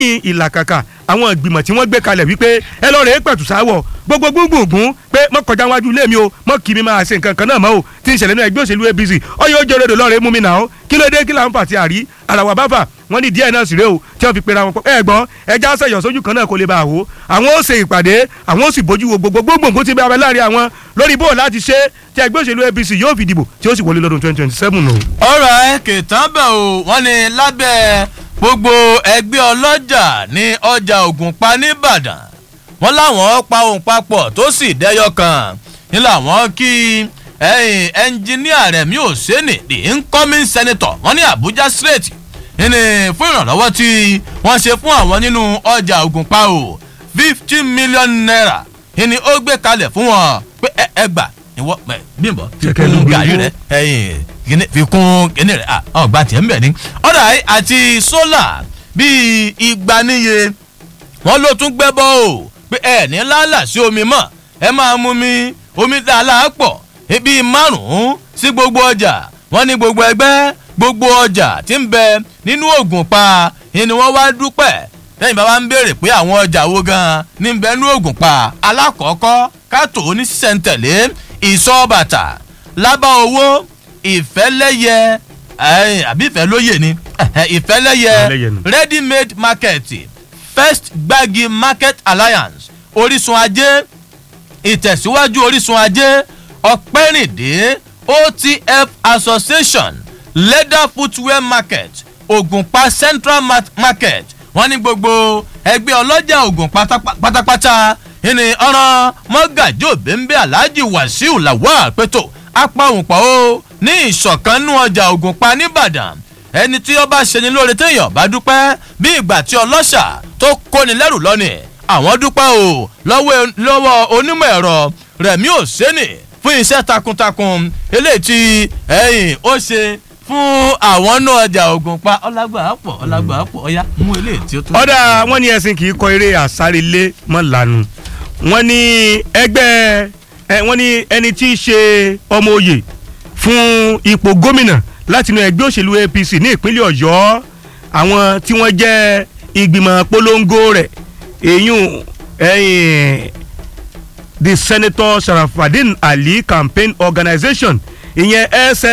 lẹ́yìn ìlàkàkà àwọn ìgbìmọ̀ tí wọ́n gbé kalẹ̀ wípé ẹ lọ́ọ́ rẹ̀ pẹ̀tù sáwọ̀ gbogbo gbùngbùngbùn pé mọ́ kọjá wájú ilé mi o mọ́ kí mi máa ṣe nǹkan kan náà mọ́ o tí ń ṣẹlẹ̀ ní ẹgbẹ́ òṣèlú apc ọyọ́ ojú orodò lọ́ọ̀rẹ́ mú mi nà ó kí ló dé kí là ń fà tí àrí àràwà báfà wọ́n ní díẹ̀ náà sì ré o tí wọ́n fi pera wọn pọ̀ ẹ gbọ́n ẹja sẹ̀yọ̀ sójú kan náà kó lè bá a wò àwọn ó ṣe ìpàdé àwọn ó sì bójú wo gbogbo gbogbo tí bí abẹ láàrin àwọn lórí bó láti ṣe tí ẹgbẹ́ òṣèlú apc yóò fi dìbò tí ó sì wọlé lọ́dún twenty twenty seven o. ọ̀rọ̀ ẹ kìtàn bẹ̀ o wọ́n ní lábẹ́ gbogbo ẹgbẹ́ ọlọ́jà ní ọjà ògùnpa nìbàdàn wọ́n láwọn pa ohun papọ̀ tó sì dẹ́yọ kan ní làwọn kí ẹ̀yìn ẹnjiníà rẹ̀ mi ò sẹ́ni the incoming senator wọ́n ní abuja straight ní fún ìrànlọ́wọ́ tí wọ́n ṣe fún àwọn nínú ọjà ògùnpa o fifty million naira ní ó gbé kalẹ̀ fún wọn pé ẹ ẹ gbà ìwọ bímbọ fi Ṣẹ̀kẹ́ ló kún gbé gàrí owó. rẹ ẹyìn kíní fi kún kíní rẹ ah ọgbà tiẹ̀ ń bẹ̀ ni. ọ̀dà àti sólà bíi igba níye wọ́n ló tún gbẹ́ bọ́ o pé ẹ ní lálà sí omi mọ́ ẹ máa mú mi omi dáadáa pọ̀ bíi márùn-ún sí gbogbo ọjà wọ́n ní gbogbo ẹgbẹ́ gbogbo ọjà tí ń bẹ nínú ògùn pa ni wọ́n wá dúpẹ́ lẹ́yìn bá wa ń béèrè pé àwọn ọjà wo gan-an ní ń bẹ nínú ògùn pa alákọ̀ọ́kọ́ kátó ní sísẹ̀ntẹ̀lé ìsọ̀ bàtà lábá owó ìfẹ́lẹ́yẹ ẹ̀yìn àbí ìfẹ́lóyè ni ẹ̀hẹ̀, ìfẹ́lẹ́yẹ Ìfẹ́lẹ́yẹ ni. ready made market first gbági market alliance orísun ajé ìtẹ̀síwájú orísun ajé ọ̀pẹ́rìndé otf association leather footwear market ògùnpa central ma- market wọ́n ní gbogbo ẹgbẹ́ ọlọ́jà ògùn pátápá- pátápátá ìní ọ̀ràn mọ́gàjò bẹ́ńbẹ́ alhaji wàsíù lawal pẹ̀tọ́ apá òǹpọ̀ o ní ìṣọ̀kanú ọjà ògùnpa nìbàdàn ẹni tí ó bá ṣe ni lóore téèyàn bá dúpẹ́ bí ìgbà tí ọlọ́ṣà tó kóni lẹ́rù lọ́nì àwọn dúpẹ́ o lọ́wọ́ lọ́wọ́ onímọ̀ ẹ̀rọ rẹ̀mí òsínì fún iṣẹ́ takuntakun eléyìí tí ẹ̀yìn ó ṣe fún àwọn náà ọjà ògùn pa ọlágbà pọ̀ ọlágbà pọ̀ ọ̀yá mú eléyìí tí ó tún. ọ̀dà wọn ní ẹ̀sìn kì í kọ eré àsárelé mọ́ lanu wọn ní ẹgbẹ́ ẹ wọn ní ẹni tí í ṣe ọmọ oyè fún ipò gómìnà láti inú ẹgbẹ́ òṣèlú apc ní ìpínlẹ̀ ọ̀yọ́ àwọn tí wọ́n jẹ́ ìgbìmọ̀ polongo rẹ̀ èyún ẹ̀yìn the senator sharafadin ali campaign organisation ìyẹn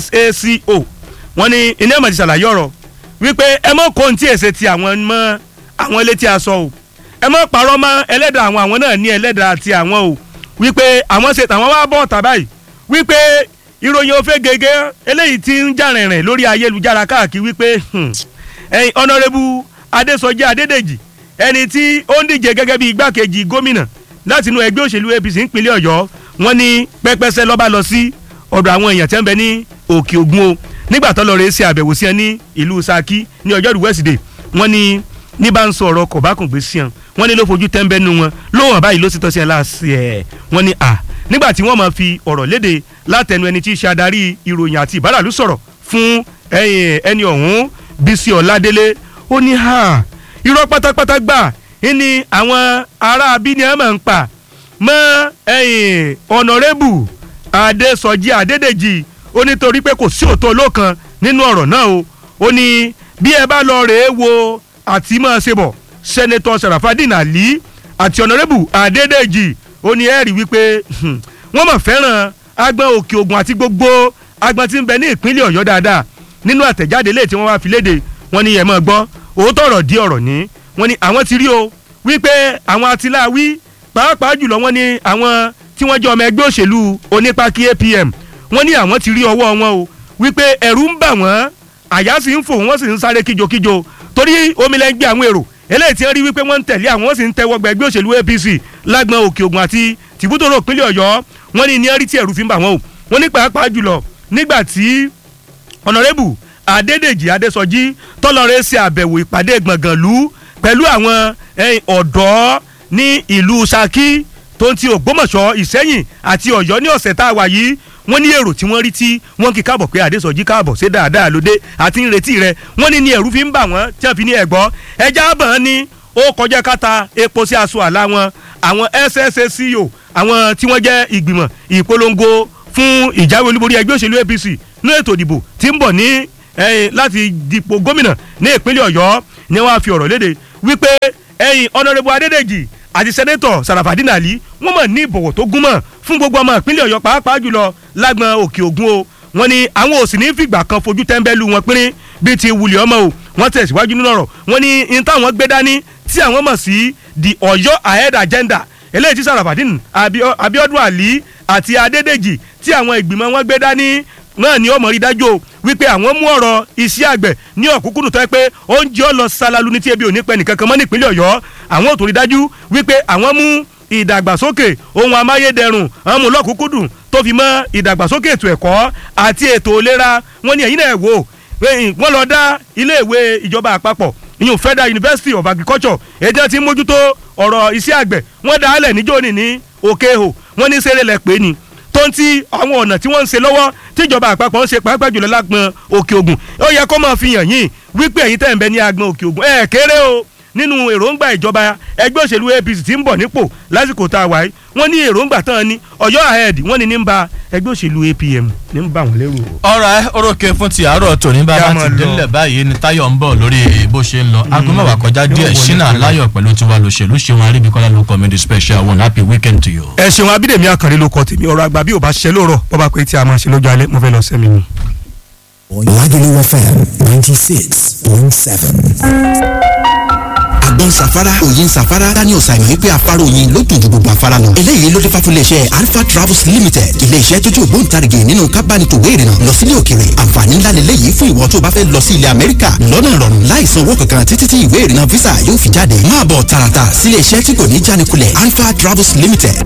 ssaco wọ́n ní iná ìmọ̀ ti ṣàlàyé ọ̀rọ̀ wípé ẹ mọ̀ kó ní tí èsè ti àwọn mọ́ àwọn ilé tí a sọ o ẹ mọ̀ parọ́ mọ́ ẹlẹ́dàá àwọn àwọn náà ní ẹlẹ́dàá ti àwọn o wípé àwọn ṣe tàwọn wá bọ̀ tà báyìí wípé ìròyìn òfé gègé eléyìí ti ń jà rìnrìn lórí ayélujára káàkiri wípé hmm, ẹ̀yin ọ̀nàrẹ́bù adésọjí adédèjì ẹni tí ó ń díje gẹ́gẹ́ bí igbákejì gómìnà láti inú ẹgbẹ́ òṣèlú apc nípínlẹ̀ ọ̀yọ́ wọn ní pẹ́pẹ́sẹ́ lọ́ba lọ sí ọ̀dọ̀ àwọn èèyàn tẹ́ ń bẹ ní òkè ògùn o nígbà tó lọ rèé ṣe àbẹ̀wò sí ẹ ní ìlú saki ní ọjọ́rú wẹ́sídẹ̀ẹ́ wọn ní ní bá ń sọ ọ̀rọ̀ kọ̀bákùngbé sí ẹ wọn ní ló fojú tẹ́ńbẹ́ nu wọn lóhùn báyìí ló sì tọ́ sí ẹ láàṣì ẹ̀ wọn ní à nígbà tí wọ́n máa fi ọ̀rọ̀ léde látẹnu ẹni tí í ṣe adarí ìròyìn àti ìbáràlú sọ̀rọ̀ fún ẹ̀yìn ẹni ọ̀hún bísí ọ̀ládélé ó ní ha irọ́ pátápátá gbà ní àwọn ará abíní ẹ̀ máa ń pa mọ́ ẹ̀yìn ọ̀nàrẹ́bù adésọjí adédèjì ó nítorí pé kò sí òótọ́ olókan nínú ọ̀rọ̀ náà o ó ní bí ẹ bá lọ rèé wo àti máa ṣe bọ̀ sẹ́nẹ́tọ̀ sàràfàdín àlí àti ọ̀nàrẹ́bù adédèjì ó ní ẹ̀rí wípé hmm, wọ́n mọ̀ fẹ́ràn agbọn òkè ògùn àti gbogbo agbọn tí ń bẹ ní ìpínlẹ̀ ọ̀yọ́ dáadáa nínú àtẹ̀jáde lè tí wọ́n wá fi léde wọ́n ní ẹ̀ mọ̀ gbọ́ òótọ́ ọ̀rọ̀ di ọ̀rọ̀ ní wọ́n ní àwọn ti rí o wípé àwọn atiláwí pàápàá jùlọ wọ́n ní àwọn tí wọ́n jẹ́ ọmọ ẹgbẹ́ òṣèlú onípákí apm wọ́n ní àwọn ti rí ọwọ́ wọn o wípé ẹ̀rù ń bà wọ́n àyà sì ń fò wọ́n sì ń sáré kíjokíjo torí omi lẹ́ ń gbé àwọn èrò eléyìí tí wọ́n rí wípé wọ́n ń tẹ̀lé àwọn wọ́n sì ń tẹ́wọ́ gba ẹgbẹ́ òṣèlú apc lágbọn òkè ògùn àti tìbútòrò ìpínlẹ̀ ọ̀yọ́ wọ́n ní ní ẹ̀rí tí ẹ̀rù fi ń bà wọ́n o wọ́n ní pàápàá jùlọ nígbà tí ọ̀nàrẹ́bù adédèjì adésọjí tọ́lọ́rẹ́ ṣe àbẹ̀wò ìpàdé gbọ̀ngànlú pẹ̀lú àwọn ẹ̀yìn ọ̀dọ́ ní ìlú saki tó ń ti ògbómọ̀ṣọ́ ìsẹ́yìn àti ọ̀yọ́ ní ọ̀sẹ̀ tá a wà yìí wọ́n ní èrò tí wọ́n rí tí wọ́n kí káàbọ̀ pé adésọjí káàbọ̀ ṣe dáadáa lóde àti ń retí rẹ wọ́n ní ní ẹ̀rú fi ń bà wọ́n tí wọ́n fi ní ẹ̀gbọ́ ẹja bọ̀n ni ó kọjá káta epo sí aṣọ àlá wọn àwọn ssco àwọn tí wọ́n jẹ́ ìgbìmọ̀ ìpolongo fún ìjáwé olúborí ẹgbẹ́ òṣèlú apc ní ètò ìdìbò tí ń bọ̀ ní ẹ̀yìn láti dipò gómìnà ní ìpínlẹ̀ ọ̀yọ́ ni wọ́n á fi ọ̀rọ̀ léde wípé ẹ̀yin ọ̀nàrẹ́bù adédèjì àti sẹ́nẹ́tọ̀ sàràfàdínà àlí wọ́n mọ̀ ní ìbọ̀wọ̀ tó gúnmọ̀ fún gbogbo ọmọ ìpínlẹ̀ ọ̀yọ́ pàápàá jùlọ lágbọn òkè ògùn o wọ́n ní àwọn ò sì ní fìgbà kan fojú tẹ́ńbẹ́lú wọn pínrín bíi ti wulẹ̀ ọmọ o wọ́n tẹ̀síwájú nínú ọ̀rọ̀ wọ́n ní in táwọn gbé dání tí àwọn mọ̀ sí the ọ̀yọ́ ahead agenda eléyìí tí sàràfàdín abiodun ali àti adédèjì tí àwọn ìgbìmọ̀ wọn gbé dání náà ni ó mọ̀ rí dájú o wípé àwọn mú ọ̀rọ̀ iṣẹ́ àgbẹ̀ ní ọ̀kúnkúndùn tó yẹ pé oúnjẹ ó lọ ṣalalu ní tí ebi ò ní pẹ́ nìkan kan mọ́ nípínlẹ̀ ọ̀yọ́ àwọn ò tó rí dájú wípé àwọn mú ìdàgbàsókè ohun amáyédẹrùn àwọn mú lọ́kúnkúndùn tó fi mọ́ ìdàgbàsókè ètò ẹ̀kọ́ àti ètò ìlera wọn ni ẹ̀yin náà wò wọ́n lọ dá iléèwé ìjọba àpapọ̀ ìyún federal university of agriculture èdè tí ń mójútó ọ̀rọ̀ iṣẹ́ àgbẹ̀ wọ́n dá alẹ̀ níjó ní ní òkè hò wọ́n ní sẹ́rẹ̀ lẹ̀ pé ni tó ń ti àwọn ọ̀nà tí wọ́n ń ṣe lọ́wọ́ tíjọba àpapọ̀ ń ṣe pàápàá jùlọ lágbọn òkè ògùn ó yẹ kó máa fi hàn yín wípé ẹ̀yin tẹ̀ ń bẹ ní agbọn òkè ògùn ẹ̀ kéré o nínú èròǹgbà ìjọba ẹgbẹ́ òṣèlú apc tí ń bọ̀ nípò lásìkò tá a wáyé wọ́n ní èròǹgbà tán ni ọ̀yọ́ ahead wọ́n ní ní ń ba ẹgbẹ́ òṣèlú apm ní ń bà wọ́n lérò. ọ̀rọ̀ ẹ orókè fún ti àárọ̀ tòní bá Yá bá máa ti lọ. délẹ̀ báyìí ni táyọ̀ ń bọ̀ lórí bó ṣe ń lọ aago mẹ́wàá kọjá díẹ̀ wọlé ṣínà pẹ̀lú. láyọ̀ pẹ̀lú tiwa lòṣèlú ṣeun aríbíkọ́lá ló comedy special one happy weekend to you. ẹ ṣeun abídèmí àkànrí ló kọ tèmi ọ̀rọ̀ àgbà bí ò bá ṣiṣẹ́ lóòrọ̀ bọ́ba pé tí a máa ṣe lọ́jọ́ alẹ́ mo fẹ́ lọ sẹ́mi ni. Lagelu FM 96.7. àgbọn safara òyin safara daniel simon wípé afárá oyin ló dùn ju gbogbo afárá lọ. eléyìí ló dé fà fún iléeṣẹ́ alpha travels limited iléeṣẹ́ tó jẹ́ ògbóǹtarìgì nínú kábánitòwé ìrìnà lọ sílé òkèrè àǹfààní ńlá lélẹ́yìí fún ìwọ tó bá fẹ́ lọ sí ilẹ̀ amẹ́ríkà lọ́nà ìrọ̀rùn láìsan owó kankan títí tí ìwé ìrìnà visa yóò fi jáde máa bọ̀ tààràtà sílé iṣẹ́ tí kò ní jánikulẹ̀ alpha travels limited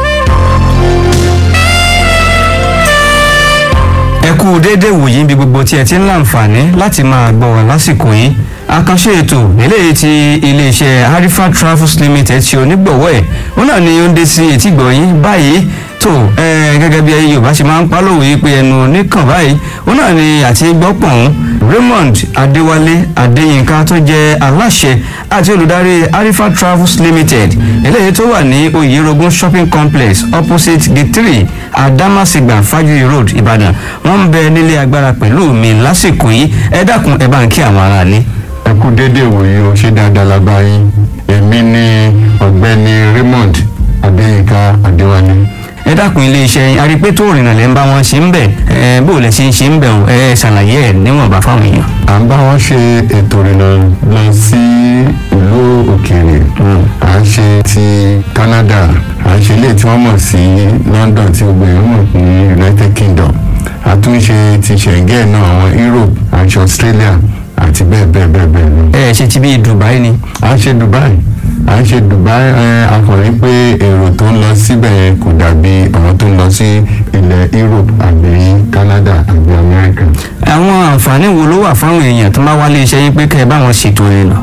ẹ kú déédéé wòyí níbi gbogbo tí ẹ ti ń láǹfààní láti máa gbọ́ wá lásìkò yìí àkànṣe ètò eléyìí ti iléeṣẹ́ harifa travels limited ti onígbọ̀wọ́ ẹ̀ ó náà ni ó ń dé sí etígbọ̀ yín báyìí tó ẹ gẹ́gẹ́ bí yorùbá ṣe máa ń pálòwé yìí pé ẹnu oníkàn báyìí ó náà ni àti gbọ́pọ̀n raymond adéwálé adéyínká tó jẹ́ aláṣẹ àti olùdarí harifa travels limited eléyìí tó wà ní oyèrògùn shopping complex opposite gate three adamasingba fajuri road ìbàdàn wọ́n ń bẹ nílé agbára pẹ̀lú mi lásìkò yìí ẹ dákun ẹ bá ń kí àwọn ará ní. ẹ kú déédéé wòye o ṣé dáadáa la bá yín èmi ni ọ̀gbẹ́ni raymond adéyínká adéwálé ẹ dákun iléeṣẹ́ yín arípé tó rìnnà lẹ́ ń bá wọn ṣe ń bẹ̀ ẹ bó lẹ ṣe ń ṣe ń bẹ̀ o ẹ ṣàlàyé ẹ níwọ̀nba fáwọn èèyàn. à ń bá wọn ṣe ètò ìrìnà lọ sí ìlú òkèèrè à ń ṣe ti canada à ń ṣe ilé tí wọ́n mọ̀ sí london tí gbogbo èèyàn mọ̀ ní united kingdom a tún ṣe ti schengen náà àwọn europe à ń ṣe australia àti bẹ́ẹ̀ bẹ́ẹ̀ bẹ́ẹ̀ bẹ́ẹ̀ lọ. ẹ ṣe ti bí dubai ni. à ń ṣe dubai à ń ṣe dubai ẹ akọrin pé èrò tó ń lọ síbẹ̀ yẹn kò dàbí àwọn tó ń lọ sí ilẹ̀ europe àbí canada àbí america. àwọn àǹfààní wo ló wà fáwọn èèyàn tó bá wá iléeṣẹ́ yín pé kẹ́ ẹ bá wọn ṣètò ìrìnà.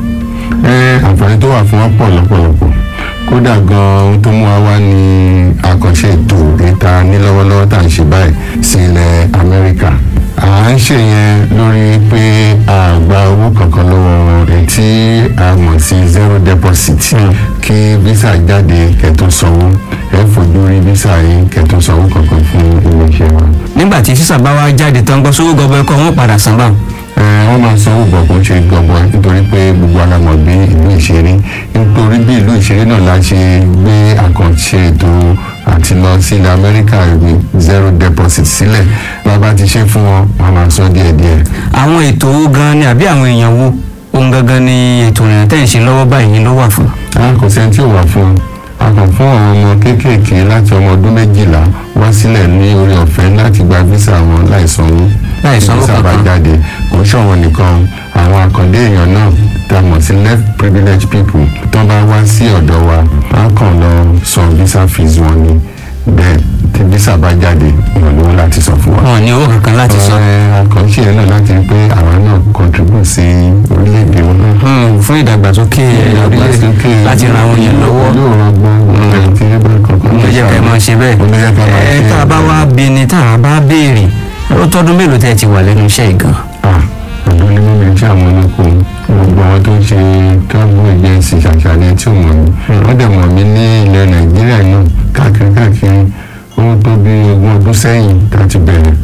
ẹ àǹfààní tó wà fún wọn pọ̀ lọ́pọ̀lọpọ̀ kódà gan ohun tó mú wa wá ní àkànṣe ètò ìta ní lọ́wọ́lọ́wọ́ tá à ń ṣe báyìí sí ilẹ̀ amẹ́ríkà à ń ṣe yẹn lórí pé a gba owó kankan lọ́wọ́ wọn èyí tí a mọ̀ sí zero deposit kí visa jáde kẹ́tó sanwó ẹ fojú rí visa yìí kẹ́tó sanwó kankan fún iléeṣẹ́ wa. nígbà tí sísà bá wá jáde tán gbọ́ sówó gọbọ ẹkọ wọn padà san báwọn. ẹ wọ́n máa sanwó bọ̀ kó ṣe gbọ̀ngbọ̀n nítorí pé gbogbo alamọ̀ bí ìlú ìṣeré nítorí bí ìlú ìṣeré náà la ṣe gbé àkànṣe ètò àti lọ sí ilẹ̀ amẹ́ríkà ìwé zero deposit sílẹ̀ bàbá ti ṣe fún wọn wọn máa san díẹ̀díẹ̀. àwọn ètò owó gan ni àbí àwọn èèyàn wo ohun gangan ni ètò ìrìnà tẹ̀ ń ṣe lọ́wọ́ báyìí ló wà fún. a kò sẹ́ni tí ò wà fún un a kàn fún àwọn ọmọ kéékèèké láti ọmọ ọdún méjìlá wá sílẹ̀ ní orí ọ̀fẹ́ láti gba visa wọn láì sanwó Láì sanwó visa bá kankan. jáde kò ń ṣọ̀wọ́n nìkan àwọn àkàndé èèyàn náà tá a mọ̀ sí left privileged people tó bá wá sí ọ̀dọ̀ wa a kàn lọ san visa fees wọn ni bẹ́ẹ̀ tí visa bá jáde wọn lówó láti san fún wa. wọn ò ní owó kankan láti san. àkànṣe yẹn náà láti rí pé àwa náà contribute sí orílẹ̀-èdè wọn náà Hmm, fún ìdàgbàsókè orílẹ̀ láti ran àwọn èèyàn lọ́wọ́. yóò ran gbọ́n ẹ̀ tí ẹ bá kankan ló jẹ́ kẹ́ ẹ máa ṣe bẹ́ẹ̀. olóyè ká máa ẹ ṣe tá a bá wá bí ni tá a bá béèrè ó tọ́dún mélòó tẹ́ ẹ ti wà lẹ́nu iṣẹ́ yìí gan. ah ọ̀dọ́ ní mímí tí àwọn olóko gbogbo àwọn tó ń ṣe travel agency ṣàṣàlẹ̀ tí ò mọ̀ mí wọ́n dẹ̀ mọ̀ mí ní ilẹ̀ nàìjíríà náà káàkiri káàkiri ó tó bí ogún ọdún sẹ́yìn tá a ti bẹ̀rẹ̀ tá a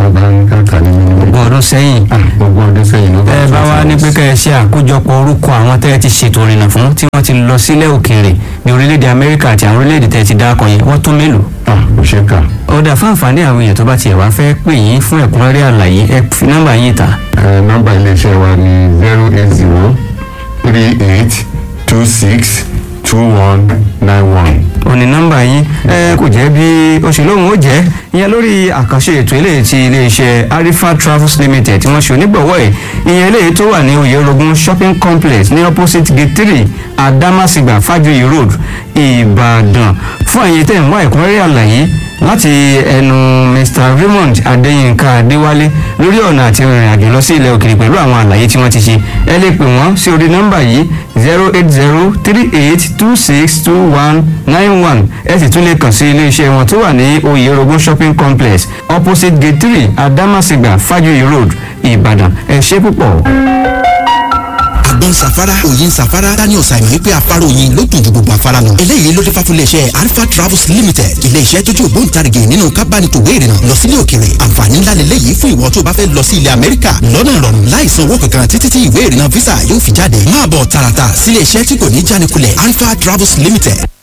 bá ń kàkà nínú ilé. ogún ọdún sẹ́yìn gbogbo ọdún sẹ́yìn ló bá ẹ bá wá ní pé kẹ́ ẹ ṣe àkójọpọ̀ orúkọ àwọn tẹ́ ẹ ti ṣètò ìrìnà fún tí wọ́n ti lọ sílẹ̀ òkèèrè ní orílẹ̀-èdè amẹ́ríkà àti àwọn orílẹ̀-èdè tẹ́ ẹ ti dákọ̀ yẹn wọ́n tó mélòó. kò ṣe kà. ọ̀dà fún àǹfààní àwọn èèyàn tó bá tiẹ̀ wá fẹ́ pè yín fún ẹ̀kúnrẹ́rẹ́ àlàyé ẹ fi nọ́mbà yín ta. Ẹ, nọ́mbà iléeṣẹ́ wa ni zero eight zero three eight two six two one nine one. òní nọ́mbà yín ẹ kò jẹ́ bí òṣèlóhùn ó jẹ́ ìyẹn lórí àkànṣe ètò eléyìí ti iléeṣẹ́ arifa travels limited tí wọ́n ṣe onígbọ̀wọ́ ẹ̀ ìyẹn eléyìí tó wà ní oyèrògùn shopping complex ní opposite gate three adamasingba fajoyi road ìbàdàn fún ẹ̀yin tẹ̀ ń wá ẹ̀kúnrẹ́rẹ́ àlàyé láti ẹnu mr raymond adéyínká adéwálé lórí ọ̀nà àti ìrìn àjò lọ sí ilẹ̀ òkèèrè pẹ̀lú àwọn àlàyé tí wọ́n ti ṣe ẹ lè pè wọ́n sí orí nọ́mbà yìí zero eight zero three eight two six two one nine one ẹ sì tún lè kàn sí iléeṣẹ́ wọn tó wà ní oyèrògùn shopping complex opposite gate three adamasingba fajoyi road ìbàdàn ẹ ṣé púpọ̀. àgbọn safara òyin safara daniel simon wípé afárá oyin ló dùn ju gbogbo afárá lọ. eléyìí ló dé fà fún iléeṣẹ́ alpha travels limited iléeṣẹ́ tó jẹ́ ògbóǹtarìgì nínú kábánitòwé ìrìnà lọ sílé òkèrè àǹfààní ńlá lélẹ́yìí fún ìwọ tó bá fẹ́ lọ sí ilẹ̀ amẹ́ríkà lọ́nà ìrọ̀rùn láìsan owó kankan títí tí ìwé ìrìnà visa yóò fi jáde máa bọ̀ tààràtà sílé iṣẹ́ tí kò ní jánikulẹ̀ alpha travels limited